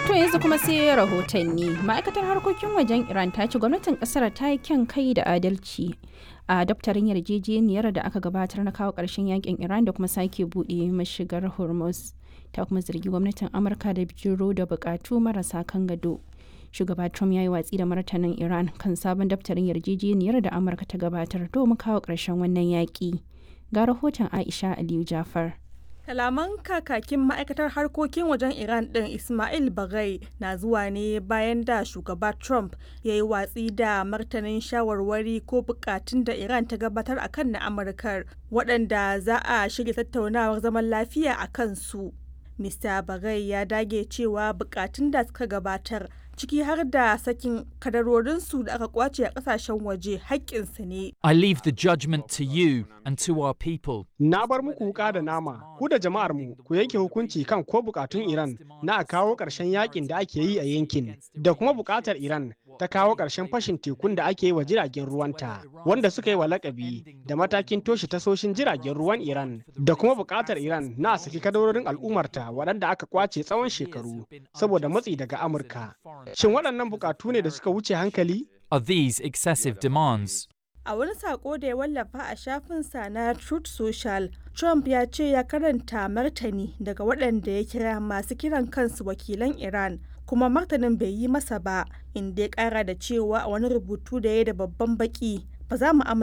To yanzu kuma sai rahotanni. Ma'aikatar harkokin wajen Iran ta ce gwamnatin kasar ta yi kyan kai da adalci a daftarin yarjejeniyar da aka gabatar na kawo ƙarshen yakin Iran da kuma sake buɗe mashigar Hormuz. Ta kuma zargi gwamnatin Amurka da bijiro da buƙatu marasa kan gado. Shugaba Trump ya yi watsi da martanin Iran kan sabon daftarin yarjejeniyar da Amurka ta gabatar domin kawo ƙarshen wannan yaƙi. Ga rahoton Aisha Aliyu Jafar. Kalaman kakakin ma'aikatar harkokin wajen Iran ɗin Ismail Bagai na zuwa ne bayan da shugaba Trump ya yi watsi da martanin shawarwari ko bukatun da Iran ta gabatar a kan na Amurkar waɗanda za a shirya tattaunawar zaman lafiya a kansu. Mr. Bagai ya dage cewa bukatun da suka gabatar ciki har da sakin kadarorinsu da aka kwace a kasashen waje haƙƙinsu ne. I leave the judgment to you and to our people. Na bar muku wuka da nama, ku da jama'ar mu ku yanke hukunci kan ko bukatun Iran na a kawo ƙarshen yakin da ake yi a yankin, da kuma bukatar Iran ta kawo ƙarshen fashin tekun da ake yi wa jiragen ruwanta, wanda suka yi wa lakabi da matakin toshe tasoshin jiragen ruwan Iran, da kuma bukatar Iran na a saki kadarorin al'ummarta waɗanda aka kwace tsawon shekaru saboda matsi daga Amurka. Shin waɗannan bukatu ne da suka wuce hankali? Are these excessive demands? A wani sako da ya wallafa a shafinsa na Truth Social, Trump ya ce ya karanta martani daga waɗanda ya kira masu kiran kansu wakilan Iran, kuma martanin bai yi masa ba, inda ya ƙara da cewa a wani rubutu da ya da babban baki, ba za mu